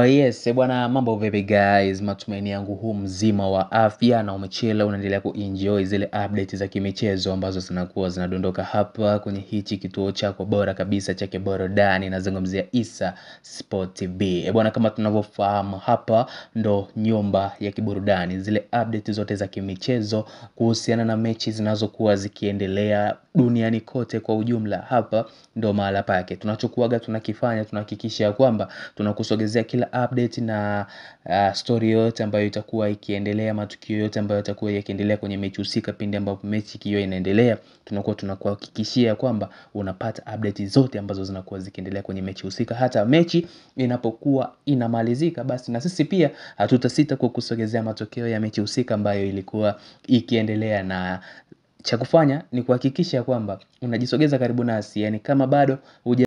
yes, bwana mambo vipi guys, matumaini yangu huu mzima wa afya na umechela unaendelea kuenjoy zile update za kimichezo ambazo zinakuwa zinadondoka hapa kwenye hichi kituo chako bora kabisa chake burudani nazungumzia Issa Sport TV. E bwana, kama tunavyofahamu hapa ndo nyumba ya kiburudani, zile update zote za kimichezo kuhusiana na mechi zinazokuwa zikiendelea duniani kote kwa ujumla, hapa ndo mahala pake. Tunachokuaga tunakifanya tunahakikisha ya kwamba tunakusogezea kila update na uh, story yote ambayo itakuwa ikiendelea, matukio yote ambayo yatakuwa yakiendelea kwenye mechi husika. Pindi ambapo mechi ikiwa inaendelea, tunakuwa tunakuhakikishia kwamba unapata update zote ambazo zinakuwa zikiendelea kwenye mechi husika. Hata mechi inapokuwa inamalizika, basi na sisi pia hatutasita kukusogezea matokeo ya mechi husika ambayo ilikuwa ikiendelea na cha kufanya ni kuhakikisha kwamba unajisogeza karibu nasi, yani kama bado huja